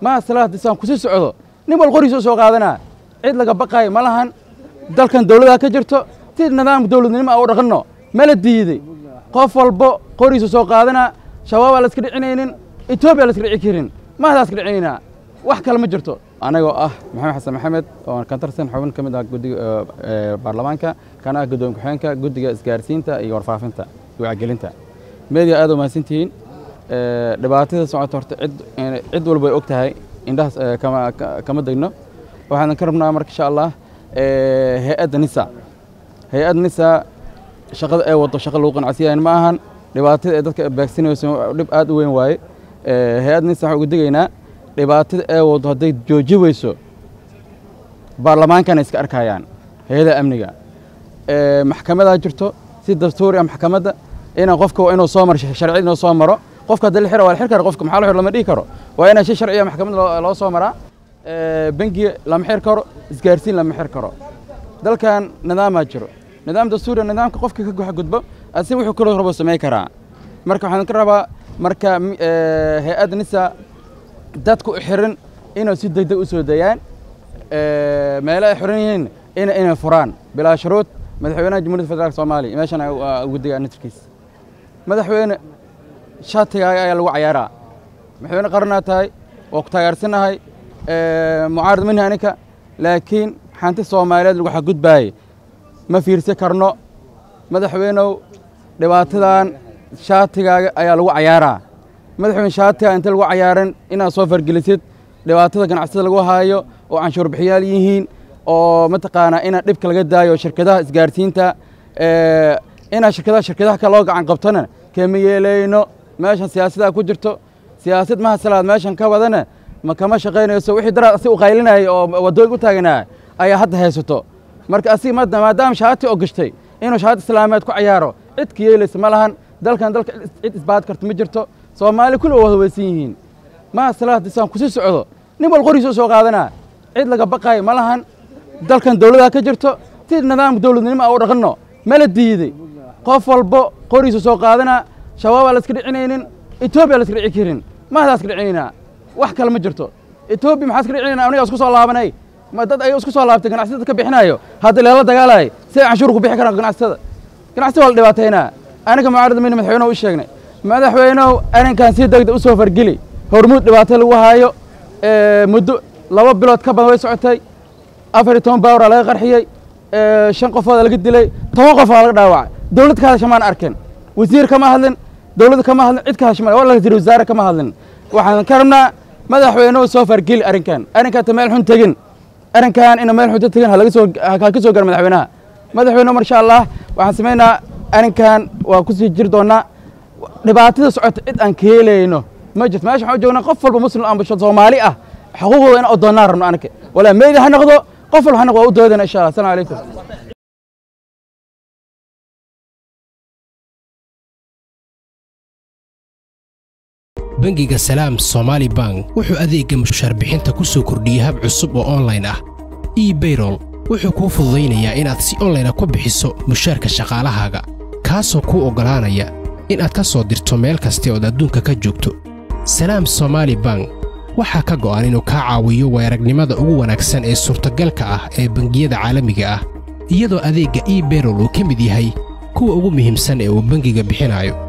maa salaad isaan kusii socdo nin wal qoriisoo soo qaadanaa cid laga baqaayo ma lahan dalkan dowladaa ka jirto si nidaamka dowladnimo a u dhaqanno mala diiday qof walbo qoriisu soo qaadanaa shabaab aan la iska dhicinaynin etoobiya la iska dhici karin mahdaa iska dhicinaynaa wax kale ma jirto anagoo ah maxamed xasan maxamed oo ka tirsan xubin ka mid ah guddiga baarlamaanka kana ah guddoon ku-xigeenka guddiga isgaarsiinta iyo warfaafinta iyo wacgelinta media aad u mahadsantihiin dhibaatada socota horta cid cid walba way og tahay indhahaas kama kama degno waxaan ka rabnaa marka insha allah hay-adda nisa hay-adda nisa shaqada ee wado shaqa lagu qanacsiyayn ma ahan dhibaatada ee dadka beegsanayso dhib aad u weyn waaye hay-adda nisa waxaan ugu digaynaa dhibaatada ee wado hadday jooji weyso baarlamaankana iska arkayaan hay-adaha amniga maxkamadaa jirto si dastuuri ah maxkamadda inaan qofka waa inuu soo maro sharci inuu soo maro qofka haddii la xira waa la xir kara qofka maxaa la xir lama dhihi karo waa inaan si sharciya maxkamadda loo soo maraa bangiga lama xir karo isgaarsiin lama xir karo dalkan nidaamaa jiro nidaam dastuuriya nidaamka qofka ka goxa gudbo asi wuxuu kaloo rabo samey karaa marka waxaan ka rabaa marka hay-adda nisa dadku u xiran inuu si degdeg u soo dayaan meelo ay xiran yihiin ina inay furaan bilaa shuruud madaxweynaha jamhuuriyadda federaalk soomaaliya meeshan ugu digaa nitarkiis madaxweyne shatigaaga ayaa lagu cayaaraa madaxweyne qaranaa tahay waa ku taageersanahay mucaarad minhi aninka laakiin xanti soomaaliyeed lagu xadgudbaayey ma fiirsan karno madaxweynow dhibaatadan shaatigaaga ayaa lagu cayaaraa madaxweyne shaatiga inta lagu cayaaran inaad soo fargelisid dhibaatada ganacsada lagu haayo oo canshuur bixiyaal yihiin oo mataqaanaa inaa dhibka laga daayo shirkadaha isgaarsiinta inaa shirkadaha shirkadaha kale loo gacan qabtona kama yeelayno meeshan siyaasadaha ku jirto siyaasad maha salaad meeshan ka wadana ma kama shaqaynayso wixii daraad asi u qaylinaya oo waddooyinka u taaganaa ayaa hadda haysato marka asig maadaama shaati oo gashtay inuu shaati islaameed ku cayaaro cid ka yeelaysa ma lahan dalkan dalka cid isbaad karta ma jirto soomaali kulli waa haweysan yihiin maha salaad isaan kusii socdo nin wal qoriisoo soo qaadanaa cid laga baqaayo ma lahan dalkan dowladaa ka jirto si nidaamka dowladnimo a u dhaqanno mala diiday qof walbo qoriisu soo qaadanaa shabaab aan la iska dhicinaynin etoobiya la iska dhici karin mahdaa iska dhicinaynaa wax kale ma jirto etoobiya maxaa iska dhicinayna aniga isku soo laabanay ma dad ay isku soo laabtay ganacsatada ka bixinayo hadda leela dagaalay si ay canshuur ku bixi karaan ganacsatada ganacsatada waa la dhibaataynaa aniga mucaarada mina madaxweynehu u sheegnay madaxweynehu arrinkan si degdeg u soo fargeli hormuud dhibaato lagu haayo muddo laba bilood ka badan way socotay afar iyo toban baawraa laga qarxiyey shan qofooda laga dilay toban qof aa laga dhaawacay dowlad ka hadasha maan arkin wasiir kama hadlin dowladda kama hadlin cid ka hadasha maan wala wasiir wasaare kama hadlin waxaan ka rabnaa madaxweynuhu soo fargeli arrinkan arrinkan ta meel xun tegin arrinkan ina meel xunta tegin halaga soo ha ka soo gaar madaxweynaha madaxweynuhu marsha allah waxaan samaynaa arrinkan waa kusii jiri doonaa dhibaatada socota cid aan ka helayno ma jirto meesha waxaan u joognaa qof walba muslim ama soomaali ah xuquuqdooda inaan odoonnaan rabno anaka walaa meyda ha noqdo qof walba ha noqdo waa u doodana insha allah assalamu calaykum bangiga salaam somaali bank wuxuu adeegga mushaar bixinta ku soo kordhiyey hab cusub oo onlayn ah ebayrol wuxuu kuu fududaynayaa inaad si onlayna ku bixiso mushaarka shaqaalahaaga kaasoo kuu oggolaanaya inaad ka soo dirto meel kasta ood adduunka ka joogto salaam somaali bank waxaa ka go'an inuu kaa caawiyo weeragnimada ugu wanaagsan ee suurtagalka ah ee bangiyada caalamiga ah iyadoo adeegga ebayrol uu ka mid yahay kuwa ugu muhiimsan ee uu bangiga bixinayo